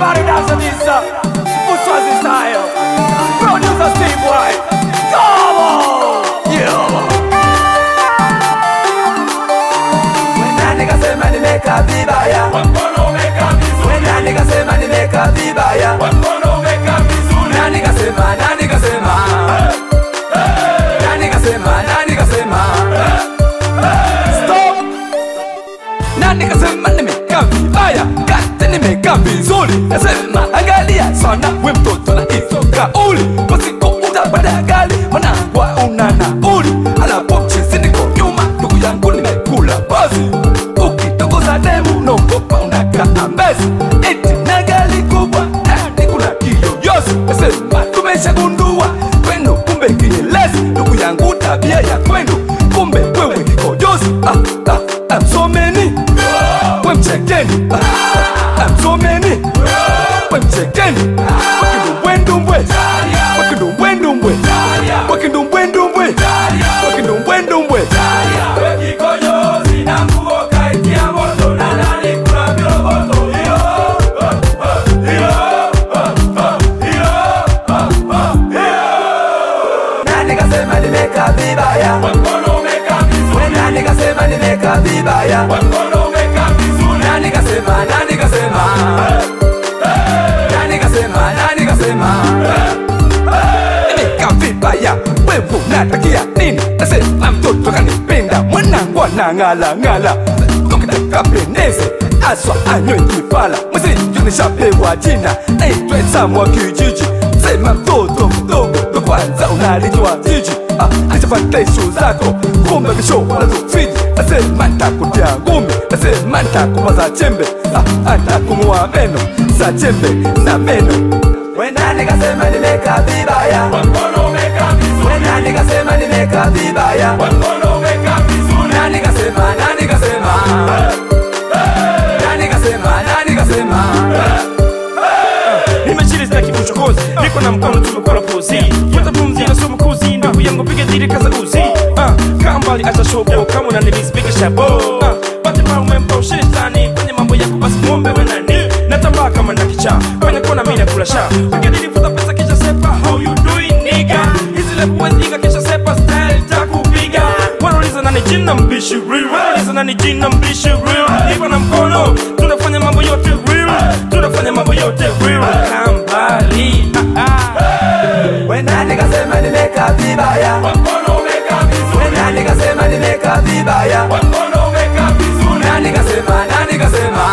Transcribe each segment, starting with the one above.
Everybody dance this up. Uswazi style. Producer Steve White. Come on. Yeah. Wenda nikasema nimeka vibaya, wenda nikasema nimeka vibaya, na nikasema na nikasema na nikasema na nikasema Stop. Na nikasema nimekaa vibaya, kati nimekaa vizuri. Nasema angalia sana we mtoto na hizo kauli, pasiku utapata gari manangwa una nauli, alapo mchizi niko nyuma, ndugu yangu nimekula basi. Ukitokoza demu naogopa unakaa mbezi, eti na gari kubwa ndani kuna kiyoyozi. Nasema tumeshagundua kwenu kumbe kinyelezi, ndugu yangu tabia ya kwenu kumbe wewe kikojozi. Ah, ah, I'm so many we mchekeni Ah, I'm so many we mchekeni wakindumbwendumbwe wakindumbwendumbwe wakindumbwendumbwe wakindumbwendumbwe na nikasema nimeka vibaya, wenda nikasema nimeka vibaya, na nikasema na nikasema na nikasema na nikasema nimekaa vibaya wewe unatakia nini nasema mtoto kanipenda mwanangu anang'alang'ala ukitaka pendeze aswa anywe kipala mwisiju nishapewa jina naitwa Samu wa kijiji sema mtoto mdogo ndo kwanza unalijua jiji Ah, achapata ishu zako kumbe visho wanazofiji nasema ntakutia ngumi nasema ntakumaza chembe Ah, ntakumua meno za chembe na meno wenda nikasema nimeka vibaya, wenda nikasema nimeka vibaya, na nikasema na nikasema na nikasema na nikasema nimechili sitaki uchokozi niko na mkono tumekora pozi futa pumzi na somo kuzi ndugu yangu piga dhiri kaza uzi uh, kaa mbali acha shobo kama unanimisi piga shabo uh, bati pa umempa ushetani kwenye mambo yako basi muombe we nani natambaa kama na kichaa kwenye kona mimi nakula sha piga dhiri futa pesa kisha sepa how you doing nigga hizi lepo wenziga kisha sepa style takupiga wanauliza nani jina mbishi real wanauliza nani jina mbishi real niko na mkono tunafanya mambo yote real tunafanya mambo yote real kaa mbali ah, ah. wenda nikasema nimeka vibaya, wenda nikasema nimeka vibaya, na nikasema na nikasema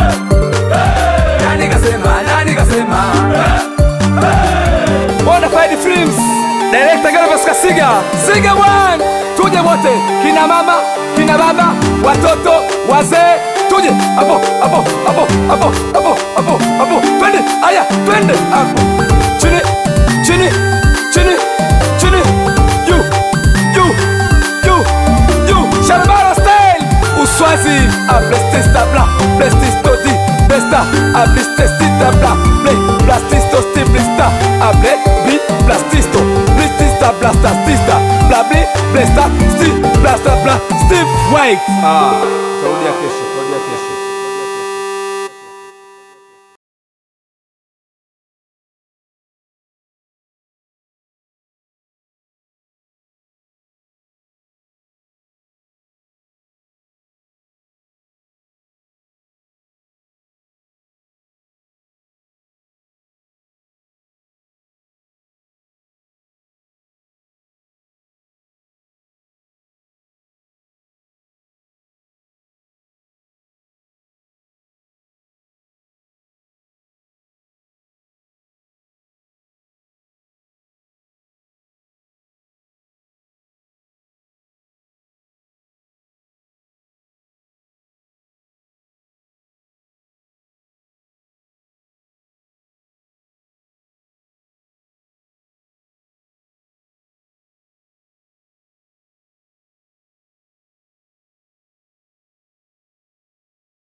na nikasema na nikasema Bonafide Films, Director Gervas Kasiga, Siga one, tuje wote, kina mama, kina baba, watoto, wazee, tuje hapo hapo hapo hapo hapo hapo hapo, twende, aya, twende hapo, chini chini chini chini, juu juu juu juu, Shalbara style, Uswazi, a blestista bla, blestistodi, blesta, a blestista bla, ble, blastisto, stiblista, a ble, bi, blastisto, blistista, blastastista, bla, bli, blesta, sti, blasta, bla, Steve White. Ah, taudia kesho, taudia kesho.